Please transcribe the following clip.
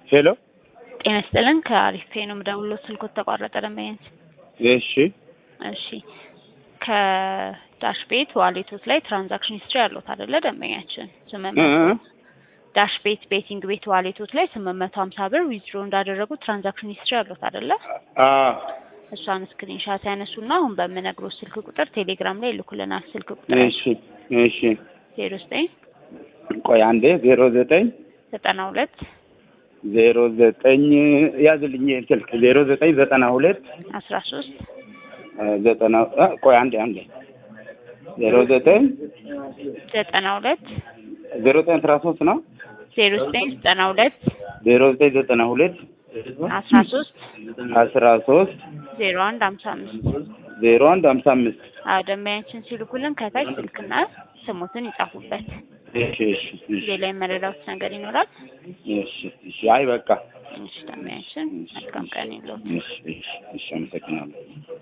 ሄሎ ጤና ይስጥልን ከአሪፍ ፔ ነው የምደውለው። ስልኮት ተቋረጠ ደንበኛች። እሺ እሺ ከዳሽ ቤት ዋሌቶት ላይ ትራንዛክሽን ሂስትሪ ያለዎት አይደለ ደንበኛችን? ስምንት እ መቶ እ ዳሽ ቤት ቤቲንግ ቤት ዋሌቶት ላይ ስምንት መቶ ሀምሳ ብር ዊዝድሮ እንዳደረጉ ትራንዛክሽን ሂስትሪ ያለዎት አይደለ? አ እሷን ስክሪንሻት ያነሱና አሁን በምነግሮት ስልክ ቁጥር ቴሌግራም ላይ ይልኩልናል። ስልክ ቁጥር እሺ እሺ ዜሮ ዘጠኝ ቆይ አንዴ ዜሮ ዘጠኝ ዘጠና ሁለት ዜሮ ዘጠኝ ያዝልኝ ይሄን ስልክ ዜሮ ዘጠኝ ዘጠና ሁለት አስራ ሶስት እ ዘጠና አ ቆይ አንዴ አንዴ ዜሮ ዘጠኝ ዘጠና ሁለት ዜሮ ዘጠኝ አስራ ሶስት ነው ዜሮ ዘጠኝ ዘጠና ሁለት ዜሮ ዘጠኝ ዘጠና ሁለት አስራ ሶስት አስራ ሶስት ዜሮ አንድ ሀምሳ አምስት ዜሮ አንድ ሀምሳ አምስት አዎ ደንበኛችን ሲልኩልን ከታች ስልክና ስሙትን ይጻፉበት። እሺ እሺ እሺ ሌላ የመረዳት ነገር ይኖራል? እሺ እሺ አይ በቃ እሺ ደንበኛችን መልካም ቀን ይለዎት። እሺ እሺ እሺ አመሰግናለሁ